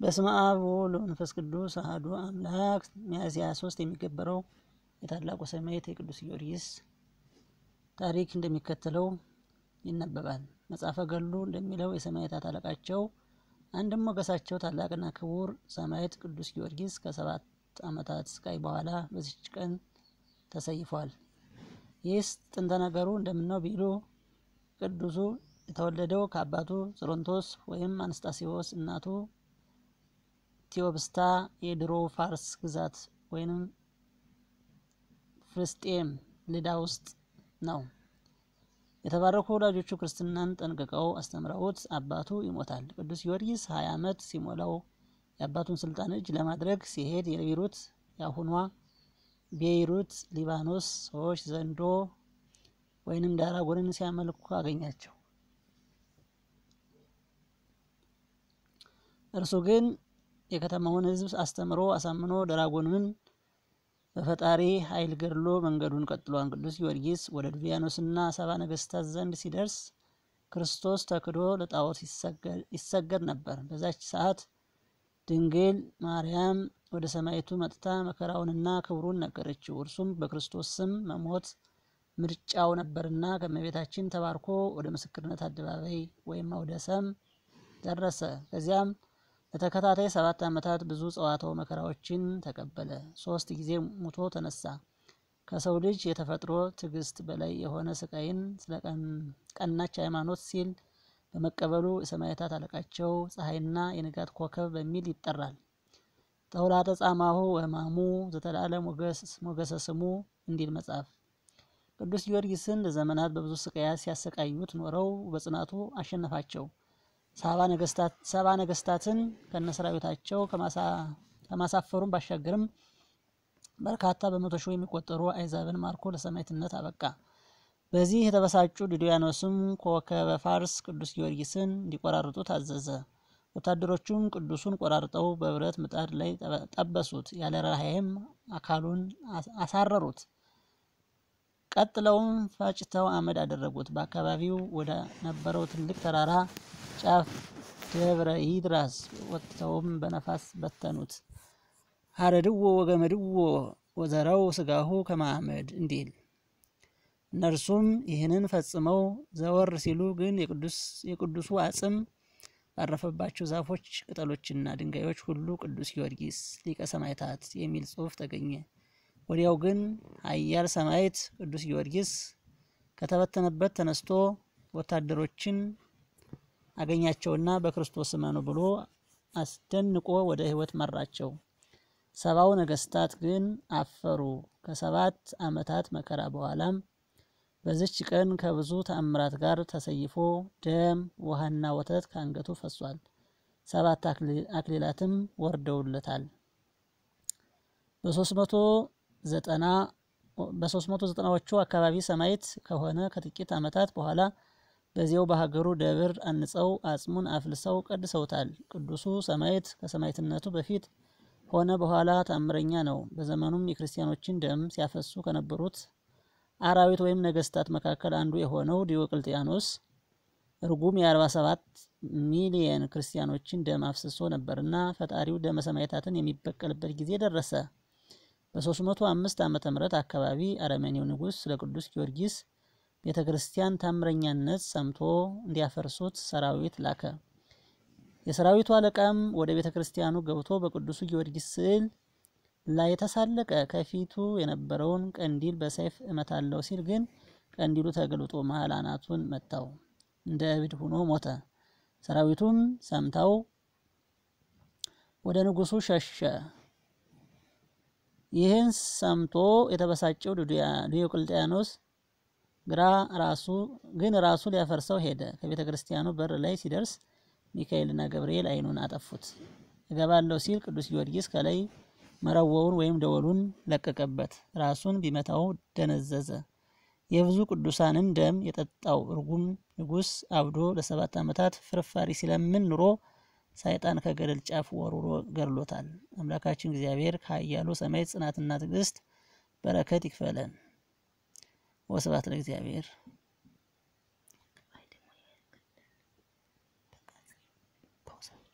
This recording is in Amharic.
በስመ አብ ወወልድ ወመንፈስ ቅዱስ አሐዱ አምላክ። ሚያዝያ ሶስት የሚከበረው የታላቁ ሰማዕት የቅዱስ ጊዮርጊስ ታሪክ እንደሚከተለው ይነበባል። መጽሐፈ ገድሉ እንደሚለው የሰማዕታት አለቃቸው አንድም ሞገሳቸው ታላቅና ክቡር ሰማዕት ቅዱስ ጊዮርጊስ ከሰባት ዓመታት ስቃይ በኋላ በዚች ቀን ተሰይፏል። ይህስ ጥንተ ነገሩ እንደምነው ቢሉ ቅዱሱ የተወለደው ከአባቱ ጾሮንቶስ ወይም አንስጣሴዎስ እናቱ ቴዎብስታ የድሮው ፋርስ ግዛት ወይም ፍልስጤም ልዳ ውስጥ ነው። የተባረኩ ወላጆቹ ክርስትናን ጠንቅቀው አስተምረውት አባቱ ይሞታል። ቅዱስ ጊዮርጊስ ሀያ ዓመት ሲሞላው የአባቱን ስልጣን እጅ ለማድረግ ሲሄድ የቤይሩት የአሁኗ ቤይሩት ሊባኖስ ሰዎች ዘንዶ ወይንም ዳራጎንን ሲያመልኩ አገኛቸው። እርሱ ግን የከተማውን ሕዝብ አስተምሮ አሳምኖ ዳራጎንን በፈጣሪ ኃይል ገድሎ መንገዱን ቀጥሏል። ቅዱስ ጊዮርጊስ ወደ ዱልያኖስና ሰባ ነገስታት ዘንድ ሲደርስ ክርስቶስ ተክዶ ለጣዖት ይሰገድ ነበር። በዛች ሰዓት ድንግል ማርያም ወደ ሰማይቱ መጥታ መከራውንና ክብሩን ነገረችው። እርሱም በክርስቶስ ስም መሞት ምርጫው ነበርና ከእመቤታችን ተባርኮ ወደ ምስክርነት አደባባይ ወይም አውደ ሰም ደረሰ። ከዚያም ለተከታታይ ሰባት ዓመታት ብዙ ጸዋትወ መከራዎችን ተቀበለ። ሶስት ጊዜ ሙቶ ተነሳ። ከሰው ልጅ የተፈጥሮ ትዕግስት በላይ የሆነ ስቃይን ስለ ቀናች ሃይማኖት ሲል በመቀበሉ የሰማዕታት አለቃቸው ፀሐይና የንጋት ኮከብ በሚል ይጠራል። ተውላጠ ጻማሁ ወሕማሙ ዘተላለ ሞገሰ ስሙ እንዲል መጽሐፍ። ቅዱስ ጊዮርጊስን ለዘመናት በብዙ ስቃያት ሲያሰቃዩት ኖረው በጽናቱ አሸነፋቸው። ሰባ ነገስታትን ከነሰራዊታቸው ከማሳፈሩም ባሻገርም በርካታ በመቶ ሺህ የሚቆጠሩ አይዛብን ማርኮ ለሰማዕትነት አበቃ። በዚህ የተበሳጩ ዱድያኖስም ኮከበ ፋርስ ቅዱስ ጊዮርጊስን እንዲቆራርጡ ታዘዘ። ወታደሮቹም ቅዱሱን ቆራርጠው በብረት ምጣድ ላይ ጠበሱት። ያለ ርኅራኄም አካሉን አሳረሩት። ቀጥለውም ፈጭተው አመድ አደረጉት። በአካባቢው ወደ ነበረው ትልቅ ተራራ ጫፍ ደብረ ይድራስ ወጥተውም በነፋስ በተኑት። ሀረድዎ ወገመድዎ ወዘረው ስጋሁ ከማዕመድ እንዲል። እነርሱም ይህንን ፈጽመው ዘወር ሲሉ ግን የቅዱሱ አጽም ባረፈባቸው ዛፎች ቅጠሎችና ድንጋዮች ሁሉ ቅዱስ ጊዮርጊስ ሊቀ ሰማዕታት የሚል ጽሑፍ ተገኘ። ወዲያው ግን ኃያል ሰማዕት ቅዱስ ጊዮርጊስ ከተበተነበት ተነስቶ ወታደሮችን አገኛቸውና በክርስቶስ እመኑ ብሎ አስደንቆ ወደ ሕይወት መራቸው። ሰባው ነገስታት ግን አፈሩ። ከሰባት ዓመታት መከራ በኋላም በዚች ቀን ከብዙ ተአምራት ጋር ተሰይፎ ደም ውሃና ወተት ከአንገቱ ፈሷል። ሰባት አክሊላትም ወርደውለታል። በሶስት መቶ ዘጠና በሶስት መቶ ዘጠናዎቹ አካባቢ ሰማዕት ከሆነ ከጥቂት ዓመታት በኋላ በዚያው በሀገሩ ደብር አንጸው አጽሙን አፍልሰው ቀድሰውታል። ቅዱሱ ሰማዕት ከሰማዕትነቱ በፊት ሆነ በኋላ ተአምረኛ ነው። በዘመኑም የክርስቲያኖችን ደም ሲያፈሱ ከነበሩት አራዊት ወይም ነገስታት መካከል አንዱ የሆነው ዲዮቅልጥያኖስ እርጉም የ47 ሚሊየን ክርስቲያኖችን ደም አፍስሶ ነበርና ፈጣሪው ደመ ሰማዕታትን የሚበቀልበት ጊዜ ደረሰ። በ305 ዓመተ ምህረት አካባቢ አረመኔው ንጉሥ ስለ ቅዱስ ጊዮርጊስ ቤተ ክርስቲያን ታምረኛነት ሰምቶ እንዲያፈርሱት ሰራዊት ላከ። የሰራዊቱ አለቃም ወደ ቤተ ክርስቲያኑ ገብቶ በቅዱሱ ጊዮርጊስ ስዕል ላይ ተሳለቀ። ከፊቱ የነበረውን ቀንዲል በሰይፍ እመታለው ሲል ግን ቀንዲሉ ተገልጦ መሀል አናቱን መታው። እንደ እብድ ሆኖ ሞተ። ሰራዊቱም ሰምተው ወደ ንጉሱ ሸሸ። ይህን ሰምቶ የተበሳጨው ዲዮቅልጥያኖስ ግራ ራሱ ግን ራሱ ሊያፈርሰው ሄደ። ከቤተ ክርስቲያኑ በር ላይ ሲደርስ ሚካኤልና ገብርኤል ዓይኑን አጠፉት። እገባለሁ ሲል ቅዱስ ጊዮርጊስ ከላይ መረወውን ወይም ደወሉን ለቀቀበት። ራሱን ቢመታው ደነዘዘ። የብዙ ቅዱሳንን ደም የጠጣው እርጉም ንጉሥ አብዶ ለሰባት ዓመታት ፍርፋሪ ሲለምን ኑሮ ሰይጣን ከገደል ጫፍ ወርውሮ ገድሎታል። አምላካችን እግዚአብሔር ከኃያሉ ሰማዕት ጽናትና ትዕግስት በረከት ይክፈለን። ወስብሐት ለእግዚአብሔር። ፓውዛ